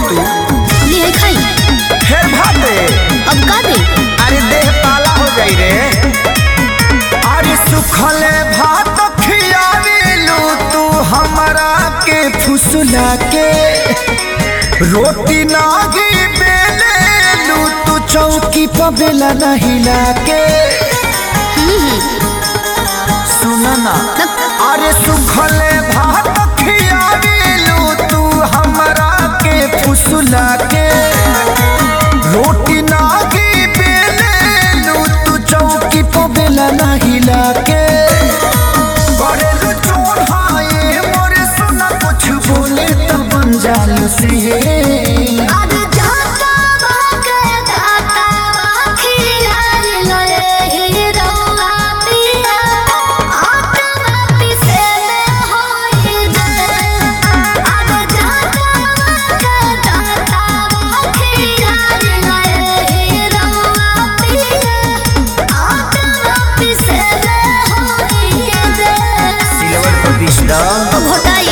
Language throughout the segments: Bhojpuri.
तू ले आई खाई फिर भाते अब का दे अरे देह पाला हो जाई रे अरे सुखले भात खियावेलू तू हमरा के फुसला के रोटी नागी बेलेलू तू चौकी पर बेला नहीं लाके सुना ना अरे सुखले भात खियावेलू तू हमरा के फुसला के रोटी नागी बेलेलू तू चौकी पर बेला नहीं लाके करेलू चोर हाय मोरे सुना कुछ बोले तो बन जालू से आज जाता बाके दाता खिला ले ही रौआ पिया आत्मा पिसे में होई दे आज जाता बाके दाता खिला ले ही रौआ पिया आत्मा पिसे में होई दे सिल्वर पर बीस डाल घोटाई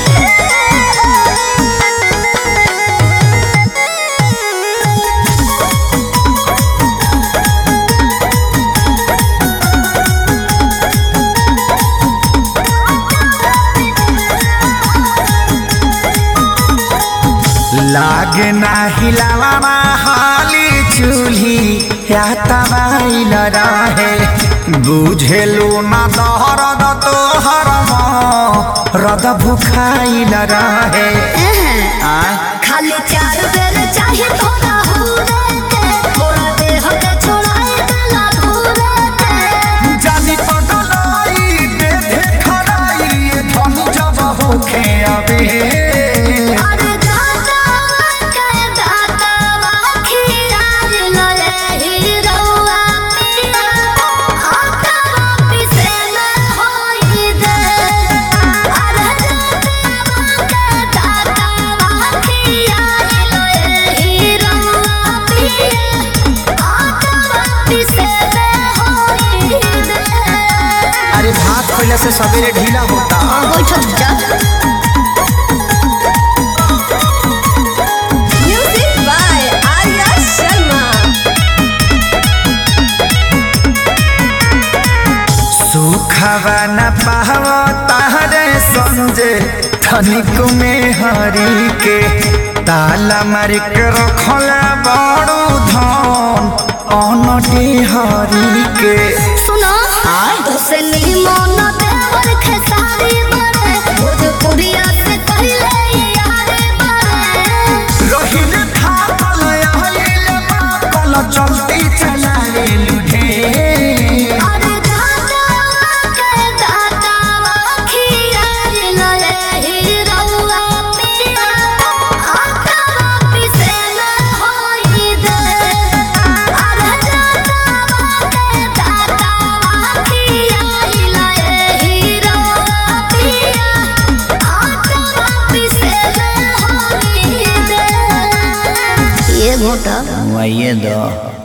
लागे ना हिलावा हाली चूल्ही या तबाइल रहे बुझेलू ना दहरद तोहर रद भुखाइल रहे आय खाली चार बेर चाहे थोड़ा हुरे के थोड़ा देह के छोड़ाए गला धुरे के जानी पगलाई बेधे खड़ाई ये धन जब होखे अबे अरे दाता के दाता खिया लले ही रौआ पिया आका पिसे में होई दे अरे दाता के दाता खिया लले ही रौआ पिया आका पिसे में होई दे अरे भात पहले से सवेरे ढीला होता बैठक जा Music by Arya Sharma. सुखवा न पावो तारे संजे धनिक में हरी के ताला मार के रखला बड़ू धन अनटी हरी के सुनो तो से निमन देवर खेसारी बने भोजपुरिया से पहले यारे बने रहिल थाकल आइल माकल चलती चलाए लुढे अरे दाता के दाता खिया लले ही रौआ पिया आका पिसे में होई दे अरे दाता के दाता खिया लले ही रौआ पिया आका पिसे में होई दे ये घोटा वही दो